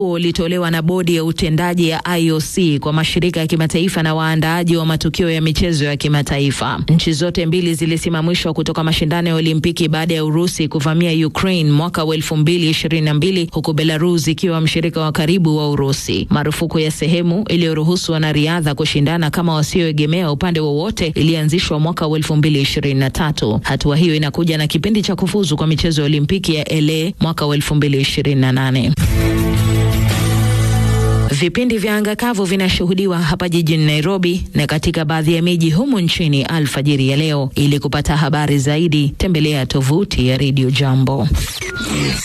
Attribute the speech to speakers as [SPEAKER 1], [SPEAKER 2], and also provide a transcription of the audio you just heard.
[SPEAKER 1] ulitolewa na bodi ya utendaji ya IOC kwa mashirika ya kimataifa na waandaaji wa matukio ya michezo ya kimataifa. Nchi zote mbili zilisimamishwa kutoka mashindano ya Olimpiki baada ya Urusi kuvamia Ukraine mwaka wa elfu mbili ishirini na mbili huku Belarus ikiwa mshirika wa karibu wa Urusi. Marufuku ya sehemu iliyoruhusu wanariadha kushindana kama wasioegemea upande wowote ilianzishwa mwaka wa elfu mbili ishirini na tatu. Hatua hiyo inakuja na kipindi cha kufuzu kwa michezo ya Olimpiki ya LA mwaka wa elfu mbili ishirini na nane. Vipindi vya anga kavu vinashuhudiwa hapa jijini Nairobi na katika baadhi ya miji humu nchini alfajiri ya leo. Ili kupata habari zaidi, tembelea tovuti ya Radio Jambo.